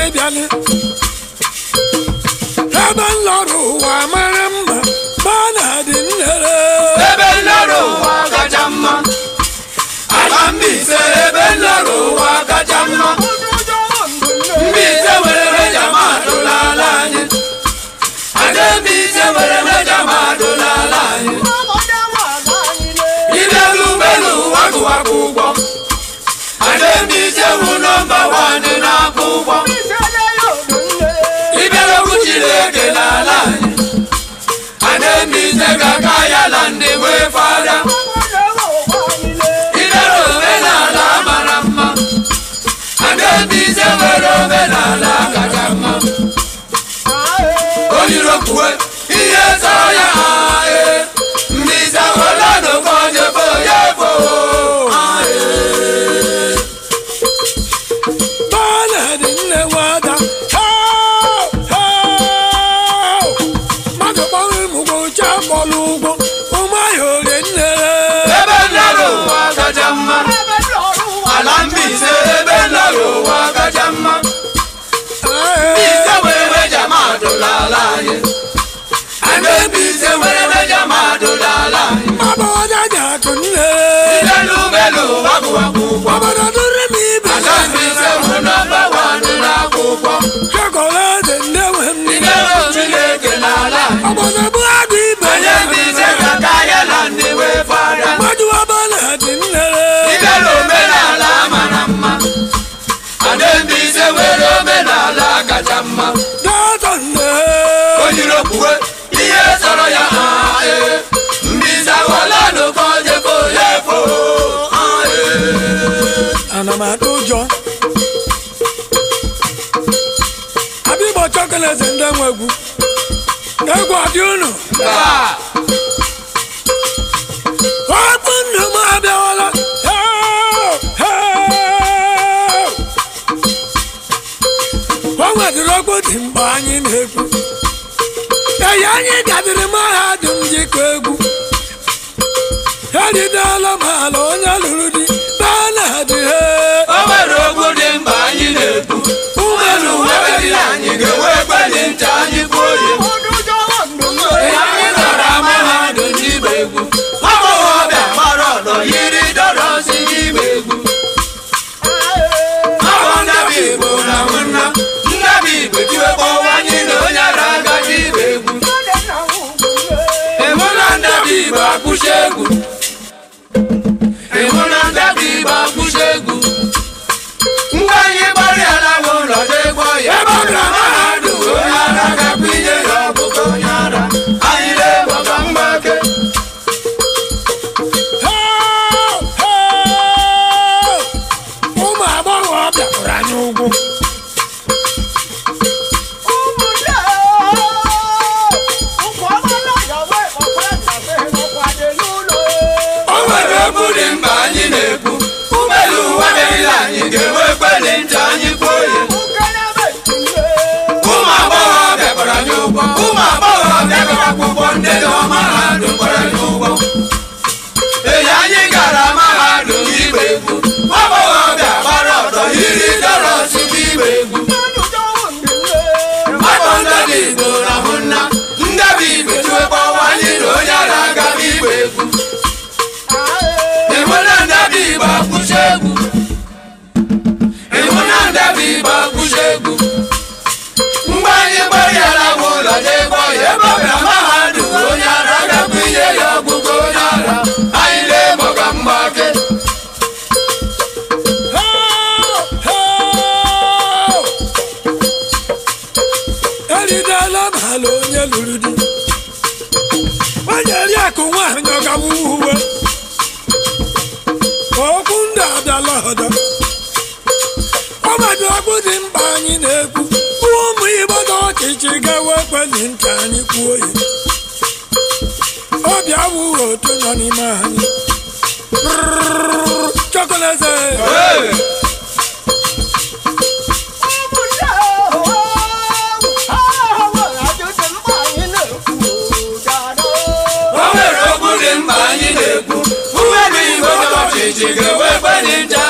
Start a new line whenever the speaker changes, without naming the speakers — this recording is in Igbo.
bịalị ebe nlọrọ ụwa mara mma ma na-adị nnere
ebe nlọrọ ụwa kacha mma ala Mbaise ebe nlọrọ ụwa kacha mma Mbaise nwere meja mmadụ n'ala anyị ada Mbaise nwere meja mmadụ n'ala anyị ibelu belu wakụwakụ ụgbọ ada Mbaise bụ nọmba wanị na-akwụ ụgbọ ibelu okwu Chineke n'ala anyị ada Mbaise ga-aka ya na ndị wee fada idere omenala mara mma ada Mbaise nwere omenala kacha mma onyirokwuwe ihe zọrọ ya ee Mbaise wela n'oke ojebo ya efo ee
ma na-adị nne nwada Heo! Heo! mmadụ kpọrọ ụmụgwọ uche akpọrọ ụgwọ ụmụahịa orie nnere
ebe nlọrọ ụwa kacha mma ala Mbaise ebe nlọrọ ụwa kacha mma Mbaise nwere meja mmadụ n'ala anyị ada Mbaise nwere meja mmadụ n'ala anyị
mmadụ ọja ji akụ nnere
idelu belu wakụwakụ ụgbọ
obodo dịrị m ibe
ala Mbaise bụ nọmba wanị na-akwụkwọ
chokolate ndị nwe m
idere Chineke n'ala anyị
obodo bụ agụ ibe
onye Mbaise ga-aka ya na ndị wee fada
mmadụ ọba na-adị nnere
idere omenala mara mma ada Mbaise nwere omenala kacha mma
dọtọ nne
onyirokwuwe ihe sọrọ ya ah, ee. Mbaise awala n'oke ojebo ya efo ah, ee.
ana m atụ ụjọ abịbọ chokolate ndị nwe egwu egwu adị unu
Ah,
okwu ndụ m abịawala Heo! Heo! o nwedịrị okwu dị mgbe anyị na-ekwu eyi anyị gadịrị mahadum jikọ egwu eridela m ala onye lụrụ di be na-adị he
o nwere okwu dị mkpa anyị na-ekwu ụmụelu webeli anyị ga-enwe ekpeli ntị anyị bụ oyi Ihe anyị gara mahadum n'igba egwu agbọghọbịa gbara ọdọ yiri dọrọsi n'igba egwu Abụ ndabi Igbo na nwanna ndabi Igbo tiwekpọwa anyị na onye ara agaghị igba egwu ịhụ na ndabi Igbo akpụchi egwu ịhụ na ndabi Igbo akpụchi egwu mgbe anyị gbarịala nwe ụlọ n'egwu ọya ebe ọ bịara mahadum onye ara gakwa inye ya ọbụgo onye ara anyị na-egboga mgbake
Heo! Heo! ụmụ agbọghọ bịakwara anyị ụgwụ
o nwere okwu dị mkpa anyị na-ekwu ụgbọelu ụwa meriri anyị ga-enwe ekpeli ntị anyị kwuo ya ụmụ agbọghọ bịakwara anyị ụgwọ ụmụ agbọghọ bịakwara akwụkwọ ndị nọ mahadum gbara anyị ụgwọ eyi anyị gara mahadum igba egwu agbọghọbịa gbara ọdọ yiri dọrọs igba egwu Mmadụ ndị Igbo rahụ nna ndị Igbo tiwekpọwa anyị na onye ara agaghị igba egwu ịhụ na ndị Igbo akwụsị egwu ịhụ na ndị Igbo akwụsị egwu mgbe anyị gbarịala nwe ụlọ n'ebe ọya ebe ọ bịara mahadum onye ara agakwa inye ya ọgwụgwọ onye ara anyị na-egboga mgbake
Heo! Heo! eridela m ala onye lụrụ di onye ri akụ nwaanyị ọgawu uwe okwu ndị abịala ọdọ ọmadụ okwu dị mkpa anyị na-ekwu ụmụ igbo na ọchịchị gawa ekpeli ntị anyị kwuo ya obi awụghị otu nọ n'ime anyị chokoleze
Hey! o nwere okwu dị mkpa anyị na-ekwu ụgbọelu igbo na ọchịchị ga-enwe ekpeli ntị